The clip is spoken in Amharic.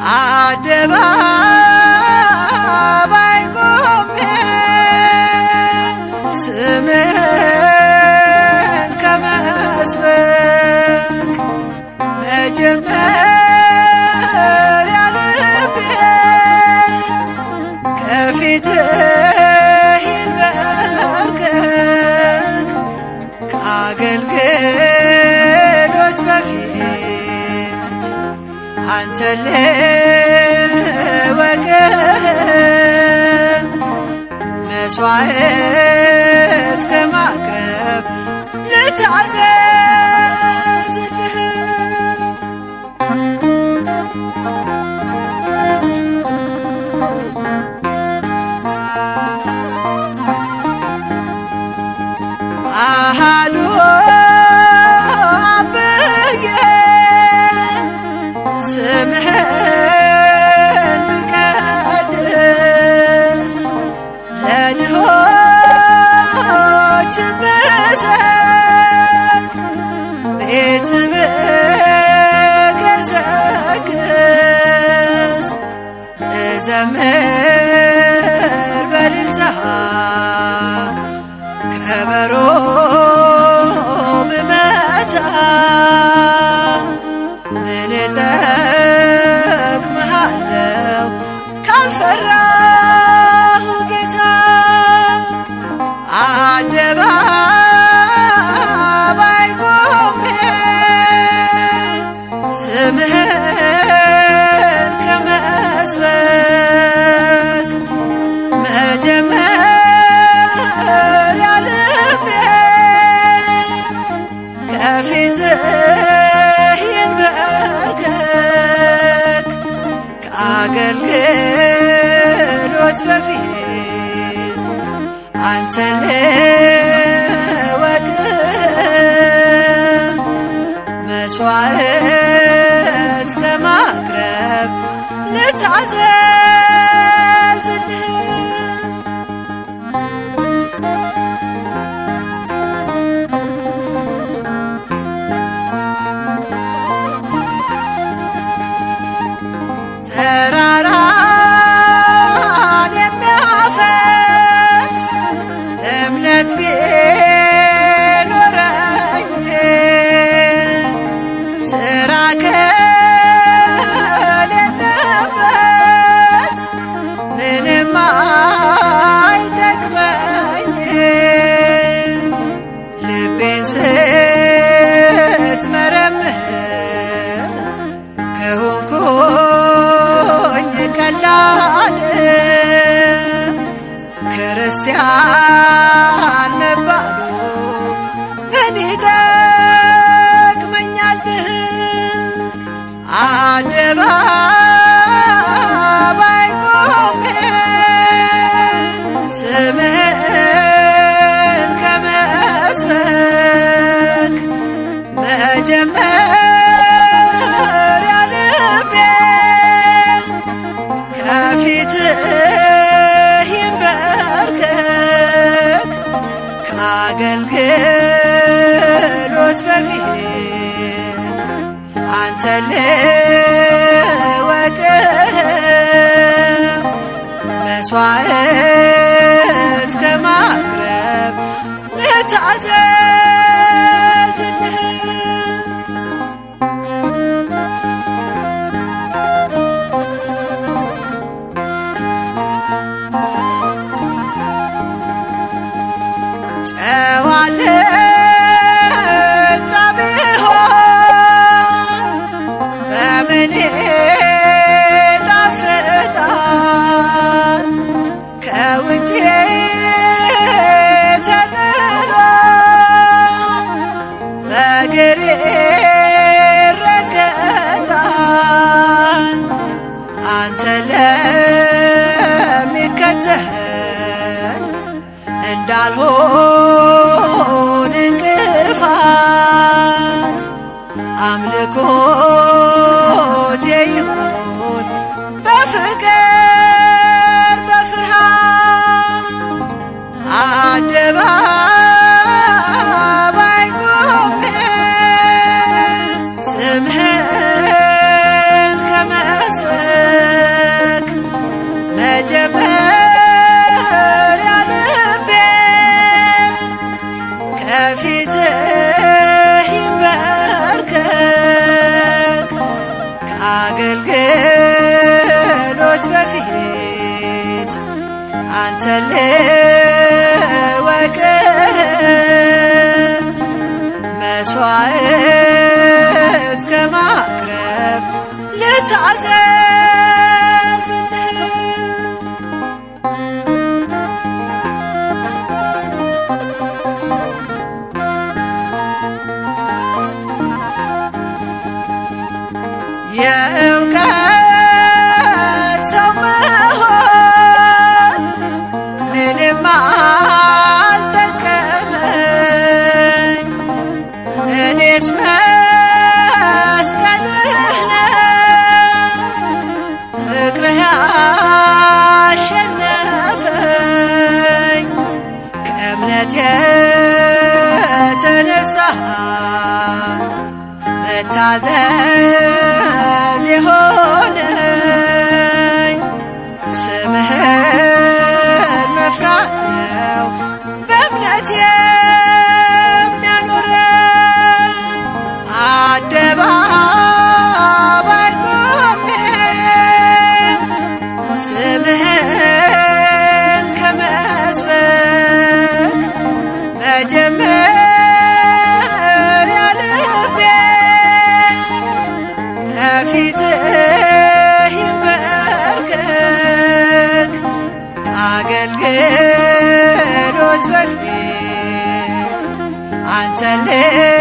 አደባባይ ቆሜ ስምህን ከመስበክ መጀመሪያ ልቤ ከፊትህ ይንበርከክ ከአገልግሎት በፊት አንተን ልወቅህ መስዋዕት ከማቅረብ ልታዘዝልህ አሃዱ አብዬ ስምህን ብቀድስ ለድሆች ብሰጥ ቤት ብገሰግስ እዘምር በልልታ ከበሮ ብመታ ምን እጠቅምሃለሁ ካልፈራሁ ጌታ አደባባይ ቆሜ ስምህን ከመስበክ መጀመሪያ ልቤ ከፊትህ ይንበርከክ ከአገልግሎት በፊት አንተን ልወቅህ መስዋዕት ከማቅረብ ልታዘዝልህ ተራራን የሚያፈስ እምነት ቢኖረኝ ስራ ከሌለበት ምንም አይጠቅመኝ ልቤን ስትመረምር ከሆንኩኝ ቀላል ክርስቲያን መባሉ ምን ይጠቅመኛል? አደባባይ ቆሜ ስምህን ከመስበክ መጀመሪያ ልቤ ከፊትህ ይንበርከክ ከአገልግሎት በፊት አንተን ልወቅህ መስዋዕት ከማቅረብ ልታዘዝልህ ጨዋልታ ቢሆን በምን ይጣፍጣል? ከውጭ ተጥሎ በእግር ይረገጣል። አንተ ለሚከተል እንዳልሆን እንቅፋት አምልኮት ይሁን በፍቅር በፍርሃት አደባባይ ቆሜ ስምህን ከመስበክ አንተን ልወቅ መስዋዕት ከማቅረብ ልታዘዝልህ የእውቀት ሰው መሆን ምንም አልጠቀመኝ። እኔስ መስቀልህ ነው ፍቅርህ ያሸነፈኝ ከእምነት የተነሳ መታዘዝ የሆነኝ ስምህን መፍራት ነው በእምነት የሚያኖረኝ አደባባይ ቆሜ ስምህን ከመስበክ መጀመሪያ ልቤ ከፊትህ ይንበርከክ ከአገልግሎት በፊት አንተን